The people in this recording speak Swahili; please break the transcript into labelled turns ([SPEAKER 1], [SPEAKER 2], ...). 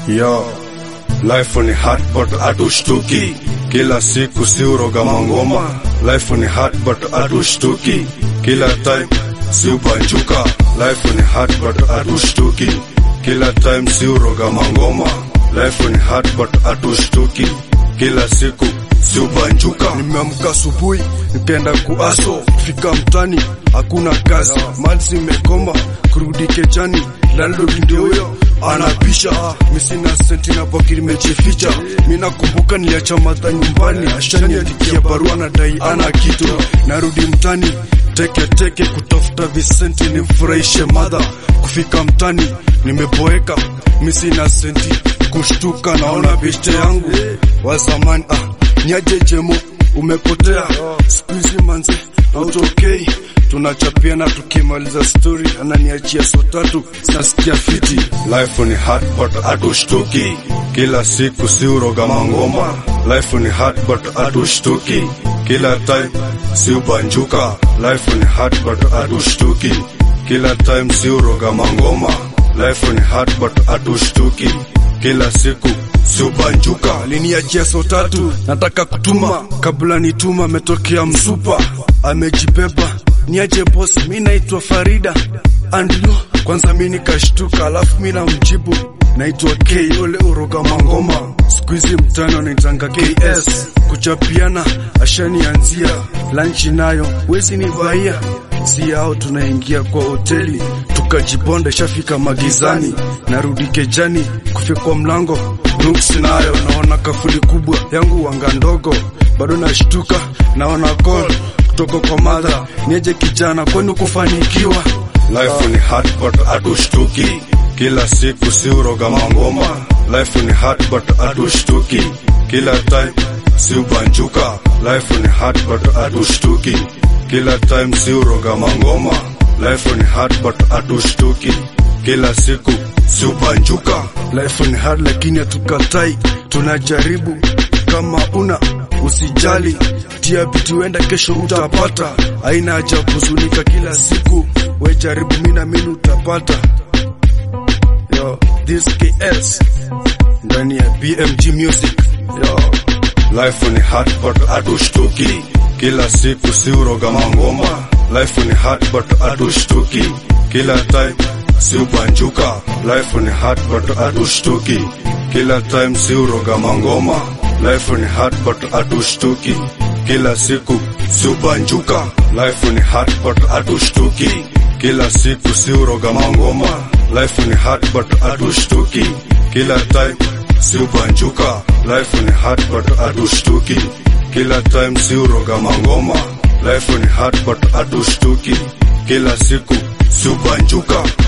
[SPEAKER 1] Yo, life ni hard but hatushtuki, kila siku si uroga mangoma. Life ni hard but hatushtuki, kila time si ubanjuka. Life ni hard but hatushtuki, kila time si uroga mangoma. Life ni hard but hatushtuki, kila siku si ubanjuka. Nimeamka asubuhi nikaenda kuaso, fika mtani hakuna kazi, mali zimekoma, kurudi kejani, landlord ndio huyo anapisha misina senti na poki limejificha. Mi nakumbuka niliacha madha nyumbani, ashaniandikia barua na dai ana kitu. Narudi mtani teke teke kutafuta visenti nimfurahishe madha. Kufika mtani nimeboeka, mi sina senti. Kushtuka naona beshte yangu wa zamani, ah, nyaje jemo umepotea siku hizi manze autokei tunachapiana tukimaliza story ananiachia so tatu nasikia fiti life ni hard but hatushtuki kila siku si uroga mangoma life ni hard but hatushtuki kila time si ubanjuka life ni hard but hatushtuki kila time si uroga mangoma life ni hard but hatushtuki kila siku si ubanjuka aliniachia so tatu nataka kutuma kabla nituma ametokea msupa amejibeba niaje boss mi naitwa farida andlo kwanza mi nikashtuka alafu mi namjibu naitwa k ole uroga mangoma siku hizi mtano anaitanga ks kuchapiana ashanianzia lanchi nayo wezi ni vaia si yao tunaingia kwa hoteli tukajibonda shafika magizani narudi kejani kufika kwa mlango nuksi nayo naona kafuli kubwa yangu wanga ndogo bado nashtuka naona call kutoka kwa madha nieje kijana kwani kufanikiwa life ni hard but hatushtuki kila siku si uroga mangoma life ni hard but hatushtuki kila time si ubanjuka life ni hard but hatushtuki kila time si uroga mangoma life ni hard but hatushtuki kila siku si ubanjuka life ni hard lakini hatukatai tunajaribu kama una usijali tia bidii wenda kesho utapata haina haja kuzunika kila siku we jaribu mina mini utapata yo this ks ndani ya bmg music yo life ni hard but hatushtuki kila siku si uroga mangoma life ni hard but hatushtuki kila time si ubanjuka life ni hard but hatushtuki kila time si uroga mangoma life ni hard but hatushtuki kila siku si ubanjuka life ni hard but hatushtuki kila siku si uroga mangoma life ni hard but hatushtuki kila time si ubanjuka life ni hard but hatushtuki kila time si uroga mangoma life ni hard but hatushtuki kila siku si ubanjuka